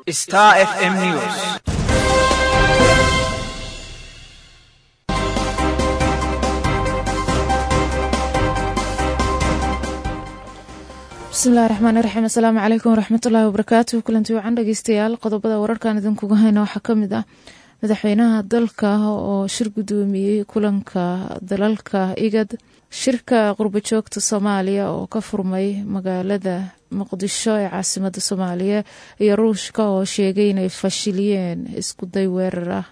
Star FM News. bismillahi raxmaani raxiim asalaamu calaykum waraxmatullaahi wabarakaatu kulanti wacan dhegeystayaal qodobada wararkan idinkuga hayna waxaa ka mid ah madaxweynaha dalka oo shir guddoomiyey kulanka dalalka igad shirka qurbajoogta soomaaliya oo ka furmay magaalada muqdisho ee caasimada soomaaliya iyo ruushka oo sheegay inay fashiliyeen iskuday weerar ah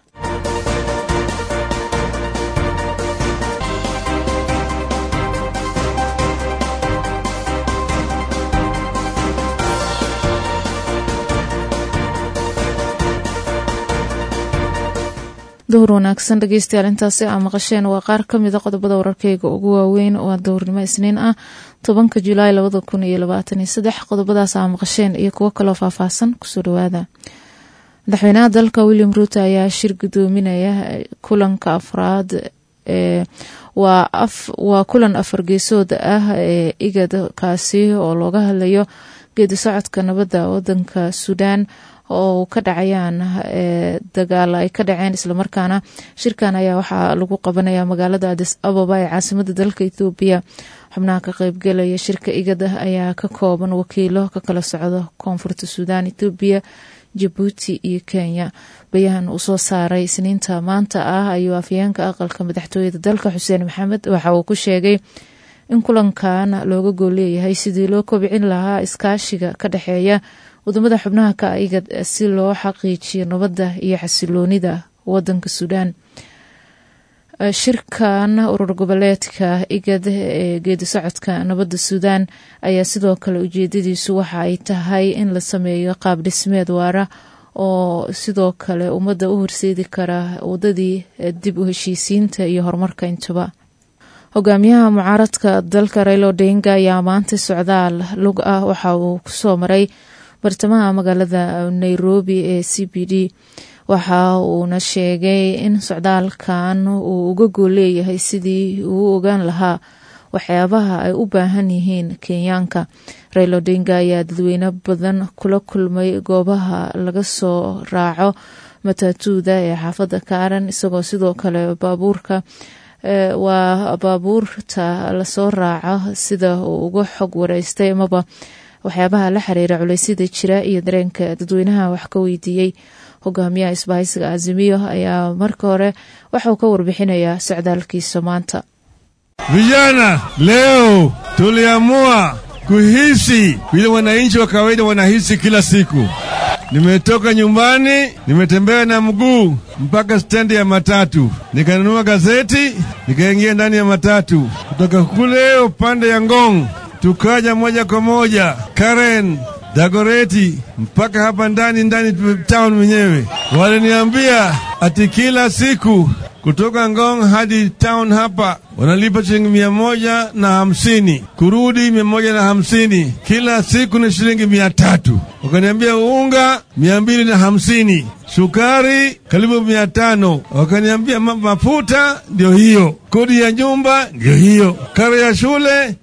duhur wanaagsan dhegeystayaal intaasi aa maqasheen waa qaar ka mida qodobada wararkeyga ugu waaweyn waa dowrnimo isniin ah tobanka julaay labada kun iyo labaatan iyo saddex qodobadaas aa maqasheen iyo kuwo kaloo faahfaahsan kusoo dhawaada madaxweynaha dalka william ruuto ayaa shir gudoominaya kulanka afraad ee waa kulan afar geesood ah ee igad kaasi oo looga hadlayo geedi socodka nabadda wadanka suudaan oo ka dhacayaan dagaal ay ka dhaceen islamarkaana shirkan ayaa waxaa lagu qabanaya magaalada adis ababa ee caasimada dalka ethoobiya xubnaha ka qeybgelaya shirka igada ayaa ka kooban wakiilo ka kala socdo koonfurta suudaan ethoobiya jabuuti iyo kenya bayahan uu soo saaray isniinta maanta ah ayuu afyeenka aqalka madaxtooyada dalka xuseen maxamed waxa uu ku sheegay in kulankan looga gool leeyahay sidii loo kobcin lahaa iskaashiga ka dhexeeya wadamada xubnaha ka igad si loo xaqiijiyo nabadda iyo xasiloonida wadanka suudaan shirkan urur goboleedka igad ee geedi socodka nabadda suudaan ayaa sidoo kale ujeedadiisu waxa ay tahay in la sameeyo qaab dhismeed waara oo sidoo kale ummadda u horseedi kara wadadii dib u heshiisiinta iyo horumarka intuba hogaamiyaha mucaaradka dalka railo odinga ayaa maanta socdaal lug ah waxa uu kusoo maray bartamaha magaalada nairobi ee c b d waxa uuna sheegay in socdaalkan uu uga gool leeyahay sidii uu ogaan lahaa waxyaabaha ay u baahan yihiin kenyaanka railo odinga ayaa dadweyne badan kula kulmay goobaha laga soo raaco matatuuda ee xaafadda kaaran isagoo sidoo kale baabuurka waa baabuurta lasoo raaco sida uu uga xog wareystay amaba waxyaabaha la xiriira culeysyada jira iyo dareenka dadweynaha wax ka weydiiyey hogaamiyaha isbahaysiga azimiyo ayaa marka hore waxauu ka warbixinayaa socdaalkiisa maanta vijana leo tuliamua kuhisi vile wananchi wa kawaida wanahisi kila siku nimetoka nyumbani nimetembea na mguu mpaka stendi ya matatu nikanunua gazeti nikaingia ndani ya matatu kutoka kule upande ya ngong tukaja moja kwa moja Karen Dagoreti mpaka hapa ndani ndani town mwenyewe. Waliniambia ati kila siku kutoka Ngong hadi town hapa wanalipa shilingi mia moja na hamsini kurudi mia moja na hamsini kila siku ni shilingi mia tatu wakaniambia unga mia mbili na hamsini sukari karibu mia tano wakaniambia mafuta ndio hiyo kodi ya nyumba ndio hiyo karo ya shule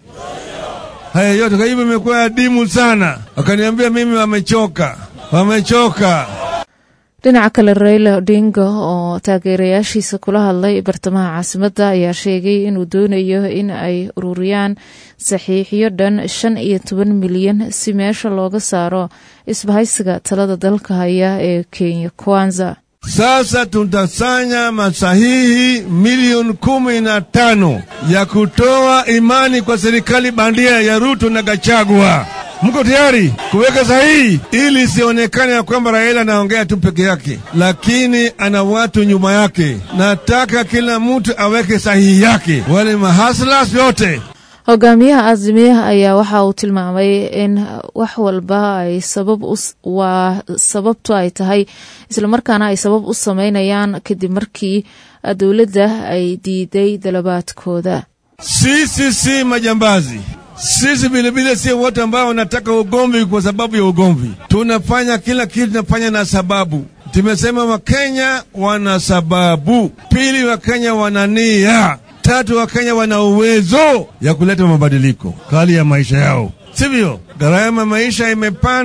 haya yote kwa hivyo imekuwa adimu sana. Wakaniambia mimi wamechoka, wamechoka. dhinaca kale raila odinga oo taageerayaashiisa kula hadlay bartamaha caasimadda ayaa sheegay inuu doonayo in ay ururiyaan saxiixyo dhan shan iyo toban milyan si meesha looga saaro isbahaysiga talada dalka haya ee kenya kwanza Sasa tutasanya masahihi milioni kumi na tano ya kutoa imani kwa serikali bandia ya Ruto na Gachagua. Mko tayari kuweka sahihi ili isionekane ya kwamba Raila anaongea tu peke yake, lakini ana watu nyuma yake. Nataka kila mtu aweke sahihi yake, wale mahaslas yote hogaamiyaha azimiya ayaa waxa uu tilmaamay in wax walba ay sabab waa sababtu ay tahay islamarkaana ay sabab u sameynayaan kadib markii dowladda ay diiday dalabaadkooda sisi si majambazi sisi vilevile sio watu ambao wanataka ugomvi kwa sababu ya ugomvi. Tunafanya kila kitu, tunafanya na sababu. Tumesema Wakenya wana sababu, pili Wakenya wana nia, tatu Wakenya wana uwezo ya kuleta mabadiliko hali ya maisha yao, sivyo? Gharama maisha imepanda,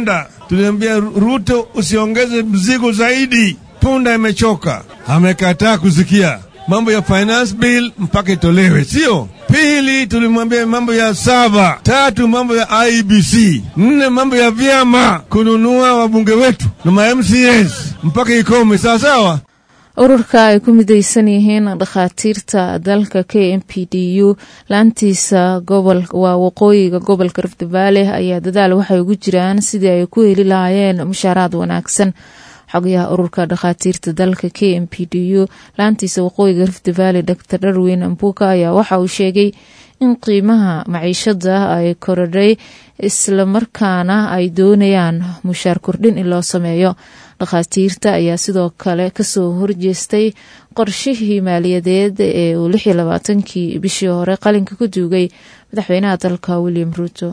tulimwambia Ruto usiongeze mzigo zaidi, punda imechoka. Amekataa kusikia mambo ya finance bill mpaka itolewe, sio? Pili, tulimwambia mambo ya saba. Tatu, mambo ya IBC. Nne, mambo ya vyama kununua wabunge wetu na ma MCS mpaka ikome, sawa sawa. ururka ay ku midaysan yihiin dhakhaatiirta dalka k m p d u laantiisa gobol waa waqooyiga gobolka rift valley ayaa dadaal waxay ugu jiraan sidii ay ku heli lahaayeen mushaaraad wanaagsan xogayaha ururka dhakhaatiirta dalka k m p d u laantiisa waqooyiga rift valley dor darwin ambuka ayaa waxa uu sheegay in qiimaha maciishada ay korodhay islamarkaana ay doonayaan mushaar kordhin in loo sameeyo dhakhaatiirta ayaa sidoo kale kasoo horjeestay qorshihii maaliyadeed ee uu lix iyo labaatankii bishii hore qalinka ku duugay madaxweynaha dalka william ruuto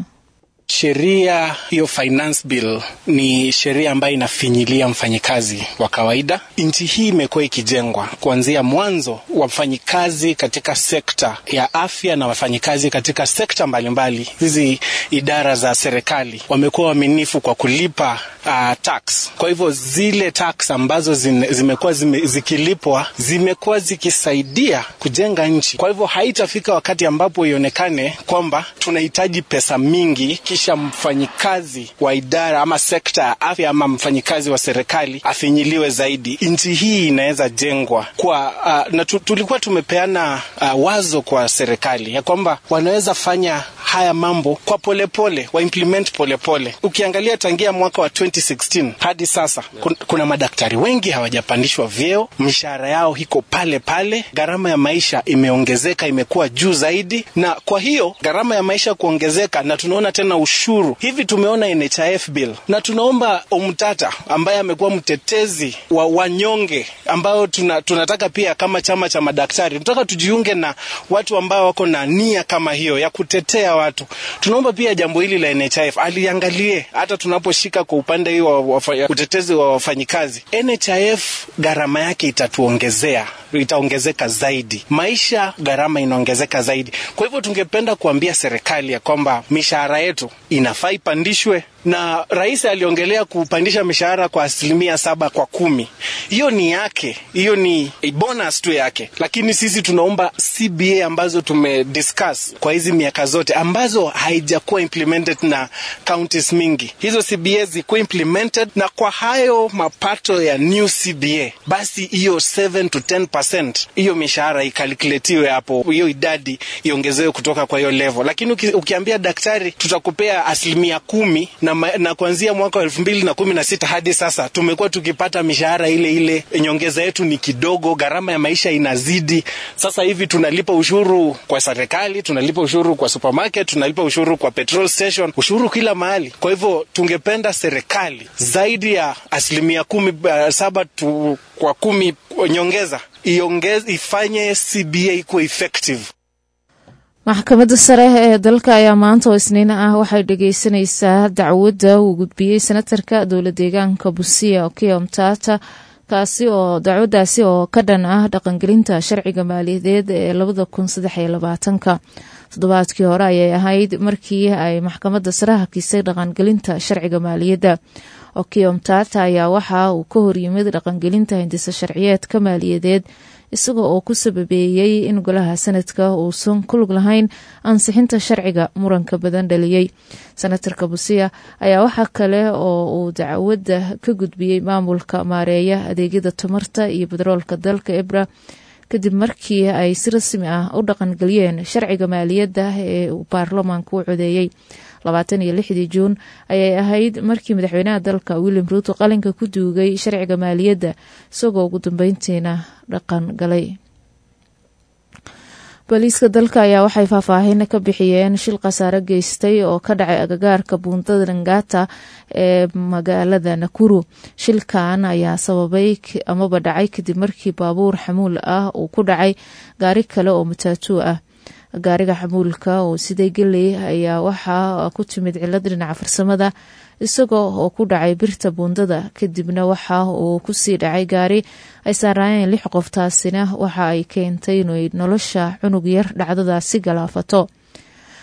Sheria hiyo finance bill ni sheria ambayo inafinyilia mfanyikazi wa kawaida. Nchi hii imekuwa ikijengwa kuanzia mwanzo, wafanyikazi katika sekta ya afya na wafanyikazi katika sekta mbalimbali, hizi idara za serikali wamekuwa waaminifu kwa kulipa uh, tax. Kwa hivyo zile tax ambazo zine, zimekuwa zime, zikilipwa zimekuwa zikisaidia kujenga nchi. Kwa hivyo haitafika wakati ambapo ionekane kwamba tunahitaji pesa mingi kisha mfanyikazi wa idara ama sekta ya afya ama mfanyikazi wa serikali afinyiliwe zaidi. Nchi hii inaweza jengwa kwa uh, na tu, tulikuwa tumepeana uh, wazo kwa serikali ya kwamba wanaweza fanya haya mambo kwa polepole, wa implement polepole. Ukiangalia tangia mwaka wa 2016 hadi sasa kun, kuna madaktari wengi hawajapandishwa vyeo, mishahara yao iko pale pale, gharama ya maisha imeongezeka, imekuwa juu zaidi, na kwa hiyo gharama ya maisha kuongezeka, na tunaona tena ushuru hivi. Tumeona NHIF bill na tunaomba Omtata ambaye amekuwa mtetezi wa wanyonge, ambao tuna, tunataka pia kama chama cha madaktari tunataka tujiunge na watu ambao wako na nia kama hiyo ya kutetea watu. Tunaomba pia jambo hili la NHIF aliangalie hata tunaposhika kwa upande hii wa, wa, wa utetezi wa wafanyikazi. NHIF gharama yake itatuongezea itaongezeka zaidi, maisha gharama inaongezeka zaidi. Kwa hivyo tungependa kuambia serikali ya kwamba mishahara yetu inafaa ipandishwe, na rais aliongelea kupandisha mishahara kwa asilimia saba kwa kumi. Hiyo ni yake, hiyo ni bonus tu yake, lakini sisi tunaomba CBA ambazo tumediscuss kwa hizi miaka zote ambazo haijakuwa implemented na counties mingi, hizo CBA zikuwa implemented, na kwa hayo mapato ya new CBA basi hiyo 7 to 10% hiyo mishahara ikalkuletiwe hapo, hiyo idadi iongezewe kutoka kwa hiyo level. Lakini uki, ukiambia daktari tutakupea asilimia kumi na, na kuanzia mwaka wa elfu mbili na kumi na sita hadi sasa tumekuwa tukipata mishahara ile ile, nyongeza yetu ni kidogo, gharama ya maisha inazidi. Sasa hivi tunalipa ushuru kwa serikali, tunalipa ushuru kwa supermarket, tunalipa ushuru kwa petrol station, ushuru kila mahali. Kwa hivyo tungependa serikali zaidi ya asilimia kumi, uh, saba tu, kwa kumi nyongeza iongeze, ifanye CBA ikuwa effective. maxkamadda sare ee dalka ayaa maanta oo isniin ah waxay dhageysanaysaa dacwadda uu gudbiyey senatarka dowla deegaanka busia okiya mtata kaasi oo dacwaddaasi oo ka dhan ah dhaqangelinta sharciga maaliyadeed ee labada kun saddex iyo labaatanka toddobaadkii hore ayay ahayd markii ay maxkamadda sare hakisay dhaqangelinta sharciga maaliyadda okiya mtata ayaa waxa uu ka horyimid dhaqangelinta hindisa sharciyeedka maaliyadeed isaga oo ku sababeeyey in golaha sanadka uusan ku lug lahayn ansixinta sharciga muranka badan dhaliyey senatarka busiya ayaa waxaa kale oo uu dacwadda ka gudbiyey maamulka maareeya adeegyada tamarta iyo bedroolka dalka ebra kadib markii ay si rasmi ah u dhaqangeliyeen sharciga maaliyadda ee uu baarlamaanka u codeeyey labaatan iyo lixdii juun ayay ahayd markii madaxweynaha dalka william ruuto qalinka ku duugay sharciga maaliyadda isagoo ugu dambeyntiina dhaqan galay booliiska dalka ayaa waxay faahfaahin ka bixiyeen shil khasaare geystay oo ka dhacay agagaarka buundada langata ee magaalada nakuru shilkan ayaa sababay amaba dhacay kadib markii baabuur xamuul ah uu ku dhacay gaari kale oo mataatuu ah gaariga xamuulka oo siday geley ayaa waxaa ku timid cilad dhinaca farsamada isagoo oo ku dhacay birta buundada kadibna waxa uu kusii dhacay gaari ay saaraayeen lix qof taasina waxa ay keentay inay nolosha cunug yar dhacdadaasi galaafato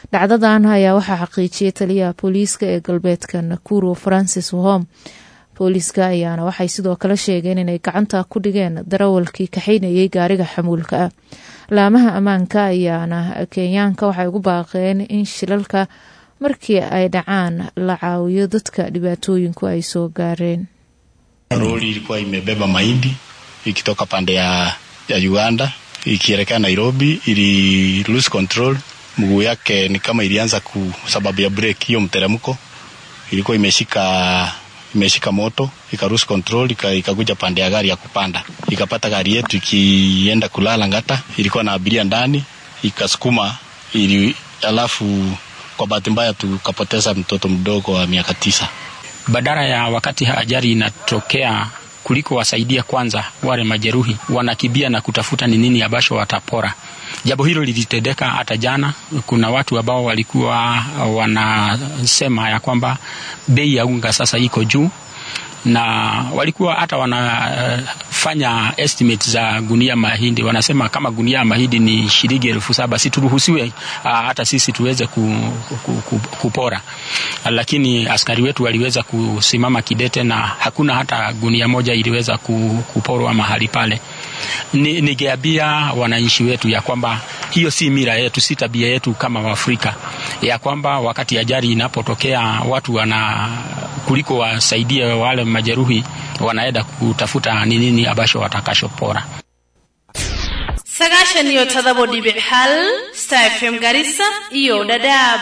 dhacdadan ayaa waxaa xaqiijiyay taliyaha booliiska ee galbeedka nakuro francis wahom booliiska ayaana waxay sidoo kale sheegeen inay gacanta ku dhigeen darawalkii kaxaynayay gaariga xamuulka ah laamaha ammaanka ayaana kenyaanka waxay ugu baaqeen in shilalka markii ay dhacaan la caawiyo dadka dhibaatooyinku ay soo gaareen Lori ilikuwa imebeba mahindi ikitoka pande ya, ya Uganda ikielekea Nairobi, ili lose control, mguu yake ni kama ilianza ku sababu ya break, hiyo mteremko ilikuwa imeshika imeshika moto ika lose control ikakuja pande ya gari ya kupanda, ikapata gari yetu ikienda kulala Ngata, ilikuwa na abiria ndani, ikasukuma ili, alafu kwa bahati mbaya tukapoteza mtoto mdogo wa miaka tisa. Badala ya wakati ajali inatokea kuliko wasaidia kwanza wale majeruhi, wanakimbia na kutafuta ni nini ambacho watapora. Jambo hilo lilitendeka hata jana. Kuna watu ambao walikuwa wanasema ya kwamba bei ya unga sasa iko juu, na walikuwa hata wanafanya estimate za gunia mahindi, wanasema kama gunia ya mahindi ni shilingi elfu saba si turuhusiwe hata sisi tuweze ku, ku, ku, kupora, lakini askari wetu waliweza kusimama kidete na hakuna hata gunia moja iliweza kuporwa mahali pale. Ningeambia wananchi wetu ya kwamba hiyo si mila yetu, si tabia yetu kama Waafrika, ya kwamba wakati ajali inapotokea watu wana kuliko wasaidie wale majeruhi, wanaenda kutafuta ni nini ambacho watakashopora. sagaashan iyo todobo dhibic hal star fm garissa iyo dhadhaab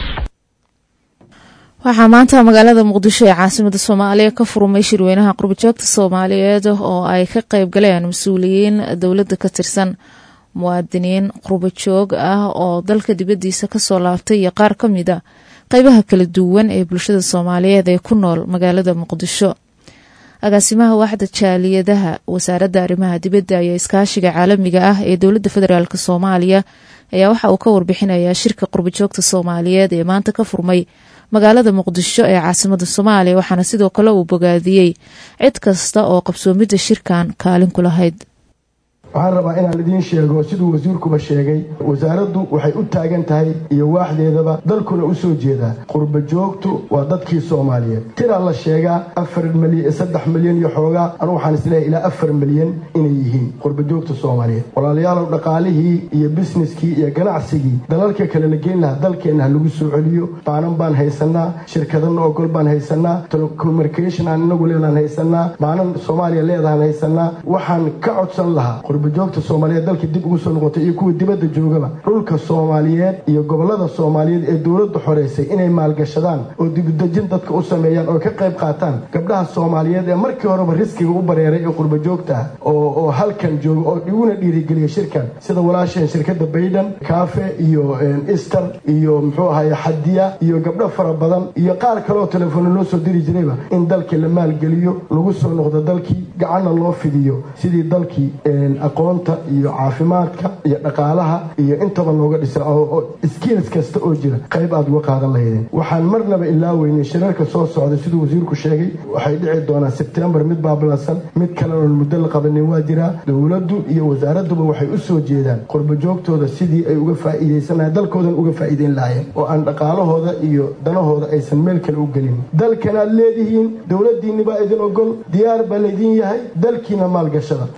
waxaa maanta magaalada muqdisho ee caasimada soomaaliya ka furmay shirweynaha qurbajoogta soomaaliyeed oo ay ka qeyb galeen mas-uuliyiin dowladda ka tirsan muwaadiniin qurbajoog ah oo dalka dibadiisa kasoo laabtay iyo qaar ka mid a qeybaha kala duwan ee bulshada soomaaliyeed ee ku nool magaalada muqdisho agaasimaha waaxda jaaliyadaha wasaaradda arrimaha dibadda iyo iskaashiga caalamiga ah ee dowladda federaalk soomaaliya ayaa waxa uu ka warbixinayaa shirka qurbajoogta soomaaliyeed ee maanta ka furmay magaalada muqdisho ee caasimada soomaaliya waxaana sidoo kale uu bogaadiyey cid kasta oo qabsoomidda shirkan kaalin ku lahayd waxaan rabaa inaan idiin sheego siduu wasiirkuba sheegay wasaaraddu waxay u taagan tahay iyo waaxdeedaba dalkuna u soo jeedaa qurba joogtu waa dadkii soomaaliyeed tiraa la sheegaa afar milyan saddex milyan iyo xoogaa anu waxaan isleeyahay ilaa afar milyan inay yihiin qurba joogta soomaaliyeed walaalayaalow dhaqaalihii iyo bisneskii iyo ganacsigii dalalka kale la geyn lahaa dalkeenna ha lagu soo celiyo baanan baan haysanaa shirkadana ogol baan haysanaa telecommunication aan inagu leedahan haysanaa baanan soomaaliya leedahan haysanaa waxaan ka codsan lahaa qurbajoogta soomaaliyeed dalka dib ugu soo noqotay iyo kuwa dibadda joogaba dhulka soomaaliyeed iyo gobolada soomaaliyeed ee dowladdu xoreysay inay maalgashadaan oo dibudejin dadka u sameeyaan oo ka qayb qaataan gabdhaha soomaaliyeed ee markii horeba riskiga u bareeray ee qurbajoogta ah oo halkan jooga oo iguna dhiirigeliya shirkan sida walaasheen shirkadda bayden kaafe iyo easter iyo muxuu ahaye xadiya iyo gabdho fara badan iyo qaar kaleoo telefoona loo soo diri jirayba in dalkii la maalgeliyo lagu soo noqdo dalkii gacanna loo fidiyo sidii dalkii aqoonta iyo caafimaadka iyo dhaqaalaha iyo intaba looga dhisa oo skills kasta oo jira qayb aad uga qaadan lahaydeen waxaan marnaba ilaaweynin shirarka soo socda siduu wasiirku sheegay waxay dhici doonaan sebtembar mid baabilansan mid kalena muddo la qabanin waa jiraa dowladdu iyo wasaaradduba waxay u soo jeedaan qurbajoogtooda sidii ay uga faa'iidaysan lahayen dalkoodan uga faa'iidayn lahaayeen oo aan dhaqaalahooda iyo danahooda aysan meel kale u gelin dalkanaad leedihiin dowladdiinni baa idin ogol diyaar baa laydin yahay dalkiina maalgashada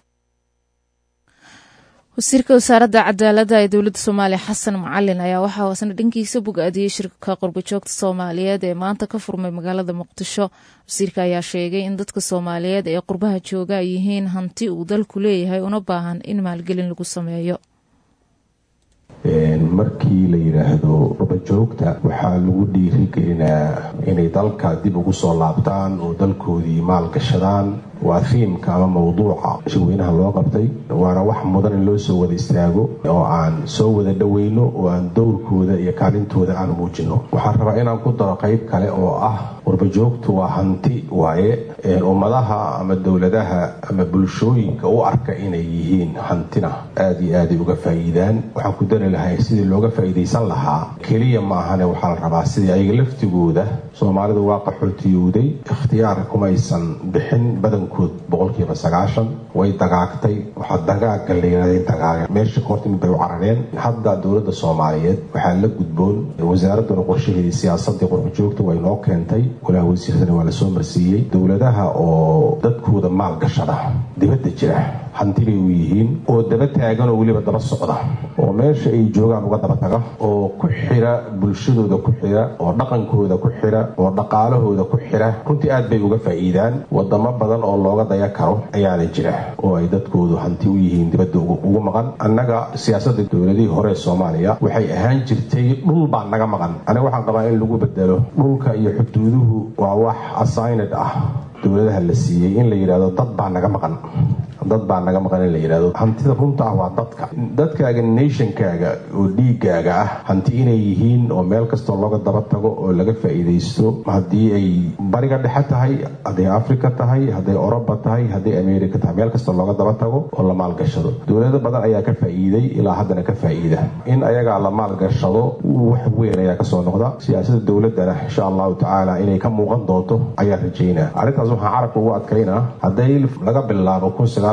wasiirka wasaaradda cadaaladda ee dowladda soomaaliya xasan macalin ayaa waxaa hoosna dhankiisa bogaadiyey shirka qurbajoogta soomaaliyeed ee maanta ka furmay magaalada muqdisho wasiirka ayaa sheegay in dadka soomaaliyeed ee qurbaha jooga ay yihiin hanti uu dalku leeyahay una baahan in maalgelin lagu sameeyo markii la yidhaahdo qurbajoogta waxaa lagu dhiirigelinaa inay dalka dib ugu soo laabtaan oo dalkoodii maalgashadaan waa fiimka ama mawduuca shirweynaha loo qabtay waana wax mudan in loo soo wada istaago oo aan soo wada dhoweyno oo aan dowrkooda iyo kaalintooda aan muujino waxaan rabaa inaan ku daro qayb kale oo ah qurbajoogtu waa hanti waaye ummadaha ama dowladaha ama bulshooyinka u arka inay yihiin hantina aada iyo aaday uga faa'iidaan waxaan ku dari lahay sidii looga faa'iidaysan lahaa keliya maahane waxaa la rabaa sidii ayaga laftigooda soomaalidu waa qaxootiyowday ikhtiyaar kumaysan bixin badankood boqolkiiba sagaashan way dagaagtay waxaa dagaaga layiraday dagaaga meesha kahortimid bay u carareen hadda dowladda soomaaliyeed waxaa la gudboon wasaaraduna qorshaheedii siyaasadii qurxujoogta way noo keentay golaha wasiiradana waa lasoo marsiiyey dowladaha oo dadkooda maal gashada dibadda jira hanti bay u yihiin oo daba taagan oo weliba daba socda oo meesha ay joogaan uga daba taga oo ku xira bulshadooda ku xira oo dhaqankooda ku xira oo dhaqaalahooda ku xira runtii aad bay uga faa'iidaan wadamo badan oo looga daya karo ayaana jira oo ay dadkoodu hanti u yihiin dibadda ugu maqan annaga siyaasadda dowladihii hore ee soomaaliya waxay ahaan jirtay dhul baa naga maqan aniga waxaan qabaa in lagu bedelo dhulka iyo xuduuduhu waa wax assigned ah dowladaha la siiyey in la yidhahdo dad baa naga maqan dad baa naga maqan in la yidhahdo hantida runta ah waa dadka dadkaaga nationkaaga oo dhiigaaga ah hanti inay yihiin oo meel kastoo looga daba tago oo laga faa'iidaysto haddii ay bariga dhexe tahay hadday africa tahay hadday oroba tahay hadday america tahay meel kastoo looga daba tago oo la maalgashado dowlado badan ayaa ka faa'iiday ilaa haddana ka faa'iida in ayagaa la maalgashado wax weyn ayaa kasoo noqda siyaasada dowladana insha allahu tacaala inay ka muuqan doonto ayaa rajaynaa arrintaas waxaan carabka ugu adkaynaa hadday laga bilaabo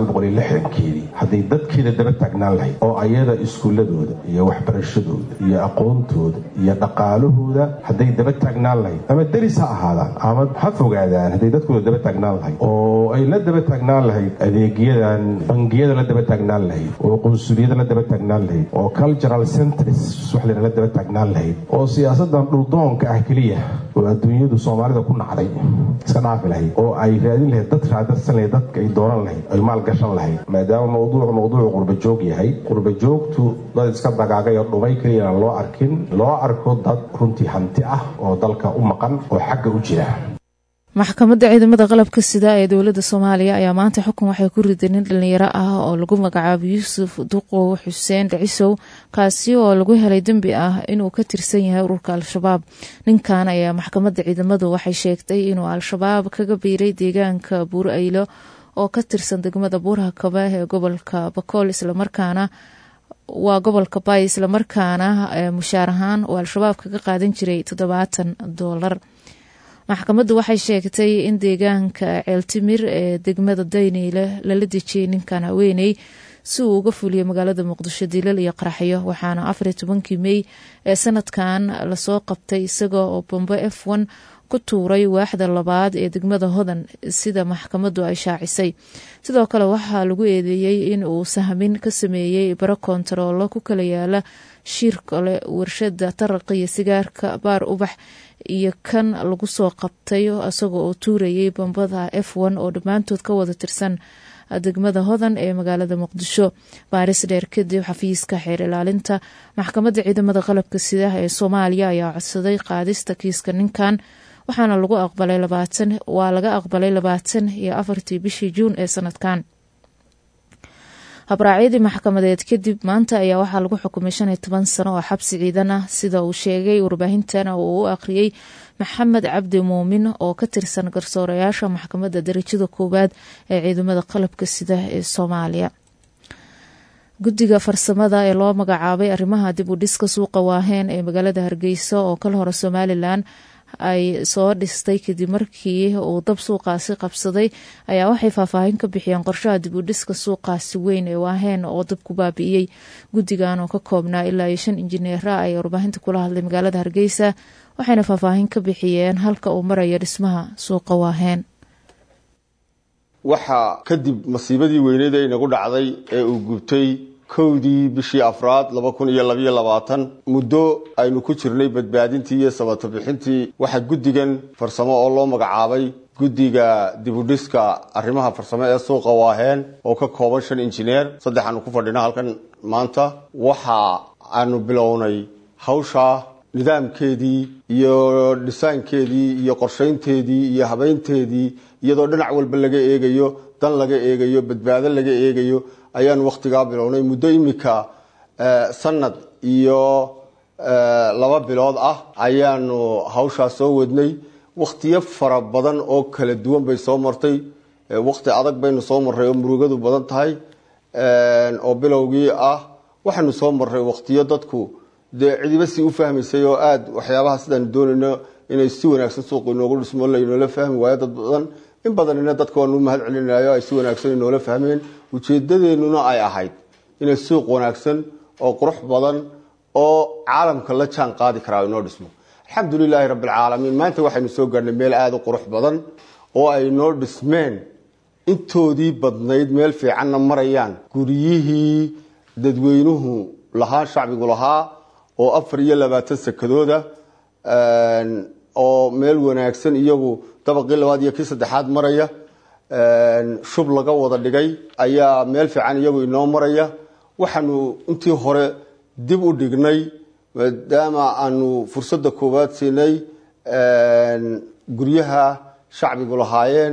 keedii hadday dadkeeda daba taagnaan lahayd oo ayada iskuuladooda iyo waxbarashadooda iyo aqoontooda iyo dhaqaalahooda hadday daba taagnaan lahayd ama deris ha ahaadaan ama ha fogaadaan hadday dadkooda daba taagnaan lahayd oo ay la daba taagnaan lahayd adeegyadan bangiyada la daba taagnaan lahayd oo qunsuliyada la daba taagnaan lahayd oo cultural centres waxlena la daba taagnaan lahayd oo siyaasadan dhuldoonka ah keliya oo adduunyadu soomaalida ku nacday iska dhaafi lahayd oo ay raadin lahayd dad raadadsan lahayd dadka ay dooran lahayd ay maalgashan lahayd maadaama mawduucu mawduucu qurbajoog yahay qurbajoogtu dad iska dagaagay oo dhumay keliyana loo arkin loo arko dad runtii hanti ah oo dalka u maqan oo xagga u jira maxkamadda ciidamada qalabka sida ee dowladda soomaaliya ayaa maanta xukun waxay ku riday nin dhalinyaro ah oo lagu magacaabo yuusuf duqow xuseen dhicisow kaasi oo lagu helay dembi ah inuu ka tirsan yahay ururka al-shabaab ninkan ayaa maxkamadda ciidamadu waxay sheegtay inuu al-shabaab kaga biiray deegaanka buur aylo oo ka tirsan degmada buuraha kabe ee gobolka bakool islamarkaana waa gobolka bay islamarkaana mushaar ahaan oo al-shabaab kaga qaadan jiray toddobaatan doolar maxkamaddu waxay sheegtay in deegaanka ceeltimir ee degmada dayneyle lala dejiyey ninkan haweeney si uu uga fuliyo magaalada muqdisho dilal iyo qaraxyo waxaana afariyo tobankii mey ee sanadkan lasoo qabtay isaga oo bombo f n ku tuuray waaxda labaad ee degmada hodan sida maxkamaddu ay shaacisay sidoo kale waxaa lagu eedeeyey in uu sahmin ka sameeyey baro kontaroolo ku kala yaala shiir kale warshada taraqa iyo sigaarka baar ubax iyo kan lagu soo qabtay isagoo oo tuurayay bambada f n oo dhammaantood ka wada tirsan degmada hodan ee magaalada muqdisho baaris dheer kadib xafiiska xeer ilaalinta maxkamadda ciidamada qalabka sida ee soomaaliya ayaa codsaday qaadista kiiska ninkan waxaana lagu aqbalay labaatan waa laga aqbalay labaatan iyo afartii bishii juun ee sanadkan habraacyadii maxkamadeed kadib maanta ayaa waxaa lagu xukumay shan iyo toban sano oo xabsi ciidan ah sida uu sheegay warbaahintan uu u akhriyey maxamed cabdi muumin oo ka tirsan garsoorayaasha maxkamadda darajada koowaad ee ciidamada qalabka sida ee soomaaliya guddiga farsamada ee loo magacaabay arrimaha dib u dhiska suuqa waaheen ee magaalada hargeysa oo kal hore somalilan ay soo dhistay kadib markii uu dab suuqaasi qabsaday ayaa waxay faahfaahin ka bixiyeen qorshaha dib u dhiska suuqaasi weyn ee waaheen oo dab ku baabi'iyey guddigan oo ka koobnaa ilaa iyo shan injineera ay warbaahinta kula hadlay magaalada hargeysa waxayna faahfaahin ka bixiyeen halka uu marayo dhismaha suuqa waaheen waxaa kadib masiibadii weyneed ee inagu dhacday ee uu gubtay kowdii bishii afraad laba kun iyo labayo labaatan muddo aynu ku jirnay badbaadintii iyo sabato bixintii waxaa guddigan farsamo oo loo magacaabay guddiga dibudhiska arrimaha farsamo ee suuqa waaheen oo ka kooban shan injineer saddex aanu ku fadhina halkan maanta waxa aanu bilownay hawsha nidaamkeedii iyo dhisaankeedii iyo qorshaynteedii iyo habaynteedii iyadoo dhinac walba laga eegayo dan laga eegayo badbaado laga eegayo ayaanu wakhtigaa bilownay muddo imika sanad iyo laba bilood ah ayaanu hawshaas soo wadnay wakhtiyo fara badan oo kala duwan bay soo martay wakhti adag baynu soo marray oo murugadu badan tahay oo bilowgii ah waxaanu soo marray wakhtiyo dadku dee cidiba si u fahmaysay oo aada waxyaabaha sidaanu doonayno inay si wanaagsan suuqu inoogu dhismo laynoola fahmi waayo dad badan in badanina dadka waanu mahad celinayo ay si wanaagsan inoola fahmeen ujeedadeennuna ay ahayd inay suuq wanaagsan oo qurux badan oo caalamka la jaan qaadi karaa inoo dhismo alxamdulilaahi rabbilcaalamiin maanta waxaynu soo gaarhnay meel aada u qurux badan oo ay noo dhismeen intoodii badnayd meel fiicanna marayaan guryihii dadweynuhu lahaa shacbigu lahaa oo afar iyo labaatan sakadooda oo meel wanaagsan iyagu dabaqii labaad iyo kii saddexaad maraya shub laga wada dhigay ayaa meel fiican iyagu inoo maraya waxaanu intii hore dib u dhignay maadaama aanu fursadda koowaad siinay guryaha shacbigu lahaayeen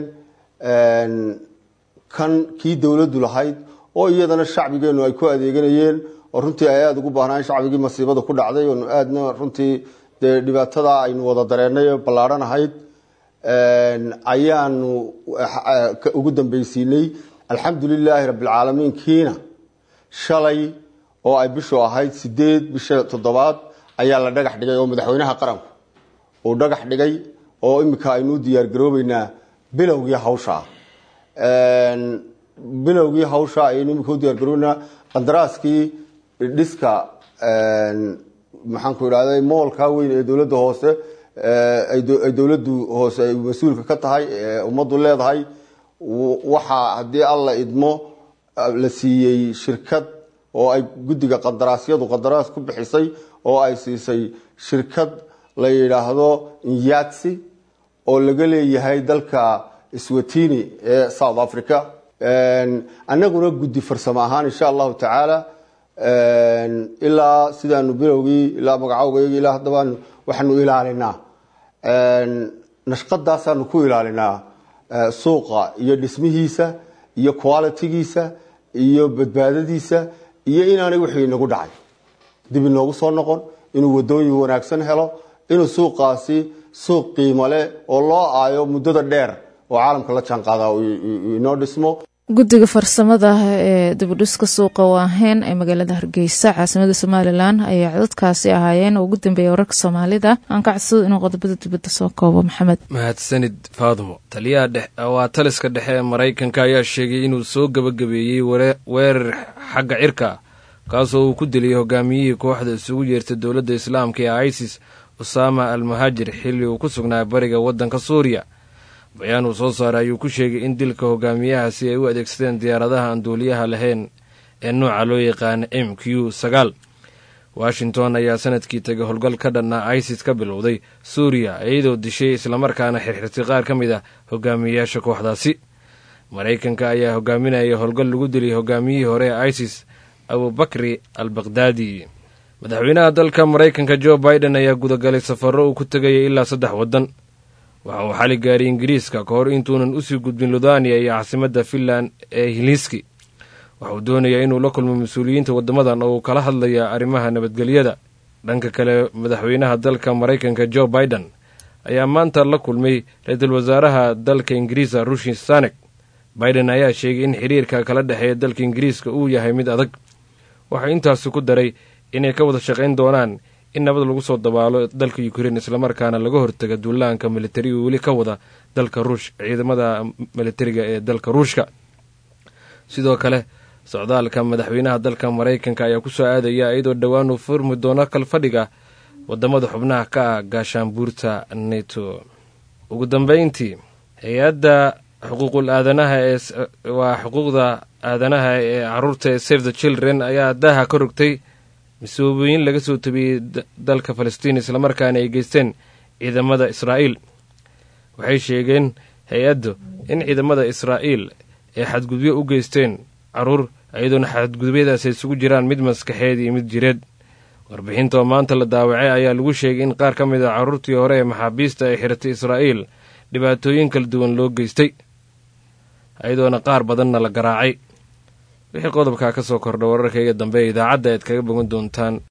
kan kii dowladdu lahayd oo iyadana shacbigeennu ay ku adeeganayeen oo runtii ay aada ugu baahnaayen shacbigii masiibada ku dhacday oonu aadna runtii dee dhibaatada aynu wada dareennay oo ballaadhan ahayd ayaanu ugu dambeysiinay alxamdulilaahi rabbilcaalamiin kiina shalay oo ay bishu ahayd sideed bisha toddobaad ayaa la dhagax dhigay oo madaxweynaha qaranku uu dhagax dhigay oo iminka aynu u diyaargaroobeynaa bilowgii hawsha bilowgii hawsha ayaynu iminka u diyaargaroobeynaa qandaraaskii dhiska maxaanku idhahda moolka weyn ee dowladda hoose ay dowladdu hoose ay mas-uulka ka tahay ee ummaddu leedahay waxaa haddii alla idmo la siiyey shirkad oo ay guddiga qandaraasyadu qandaraas ku bixisay oo ay siisay shirkad la yidhaahdo inyatsi oo laga leeyahay dalka swatini ee south africa annaguna guddi farsamo ahaan insha allahu tacaala ilaa sidaanu bilowgii ilaa magacowgayagi ilaa haddabaan waxaanu ilaalinaa nashqadaasaanu ku ilaalinaa suuqa iyo dhismihiisa iyo qualitigiisa iyo badbaadadiisa iyo inaanay wixii inagu dhacay dib inoogu soo noqon inuu wadooyin wanaagsan helo inuu suuqaasi suuq qiimo leh oo loo aayo muddada dheer oo caalamka la jaan qaada inoo dhismo guddiga farsamada ee dibudhiska suuqa waaheyn ee magaalada hargeysa caasimada somalilan ayay codadkaasi ahaayeen oo ugu dambeeya wararka soomaalida aan ka codsado inuu qodobada dibadda soo koobo maxamed mahadsanid faadumo taliyaha waa taliska dhexe ee maraykanka ayaa sheegay inuu soo gebagabeeyey weerar xagga cirka kaasoo uu ku diliyay hogaamiyihii kooxda isugu yeertay dowladda islaamka ee isis usaama al muhaajir xilli uu ku sugnaa bariga waddanka suuriya bayaan uu soo saaray ayuu ku sheegay in dilka hogaamiyahaasi ay u adeegsadeen diyaaradaha aan duuliyaha lahayn ee nooca loo yaqaana m q sagaal washington ayaa sanadkii tegay howlgal ka dhanna isis ka bilowday suuriya iyadoo dishay islamarkaana xirxirtay qaar ka mid ah hogaamiyeyaasha kooxdaasi maraykanka ayaa hogaaminaya howlgal lagu dilay hogaamiyihii hore ee isis abubakri al bakhdadi madaxweynaha dalka maraykanka jo biden ayaa gudagalay safarro uu ku tegayay ilaa saddex waddan waxa uu xali gaaray ingiriiska ka hor intuunan usii gudbin ludaniya iyo caasimadda finland ee hiliski waxauu doonayaa inuu la kulmo mas-uuliyiinta waddamadan oo uu kala hadlaya arrimaha nabadgelyada dhanka kale madaxweynaha dalka maraykanka jo biden ayaa maanta la kulmay ra-iisul wasaaraha dalka ingiriisa rushi sanek biden ayaa sheegay in xiriirka kala dhexeeya dalka ingiriiska uu yahay mid adag waxaa intaasi ku daray inay ka wada shaqayn doonaan in nabad lagu soo dabaalo dalka ukrein islamarkaana laga hortaga duulaanka militari uu weli ka wada dalka ruush ciidamada militariga ee dalka ruushka sidoo kale socdaalka madaxweynaha dalka maraykanka ayaa kusoo aadaya iyadoo dhowaan uu furmi doono kalfadhiga wadamada xubnaha ka ah gaashaanbuurta neto ugu dambeyntii hay-adda xuquuqul aadanaha ee waa xuquuqda aadanaha ee caruurta ee save the children ayaa daaha ka rogtay mas-uubooyin laga soo tabiyey dalka falastiin islamarkaana ay geysteen ciidamada israa'iil waxay sheegeen hay-addu in ciidamada israa'iil ay xadgudubyo u geysteen caruur iyadoona xadgudubyadaas ay isugu jiraan mid maskaxeed iyo mid jireed warbixinta oo maanta la daawacay ayaa lagu sheegay in qaar ka mid a carruurtii hore ee maxaabiista ay xiratay israa'iil dhibaatooyin kala duwan loo geystay iyadoona qaar badanna la garaacay wixii qodobkaa ka soo kordha wararkayga dambe ee idaacadda aad kaga bogan doontaan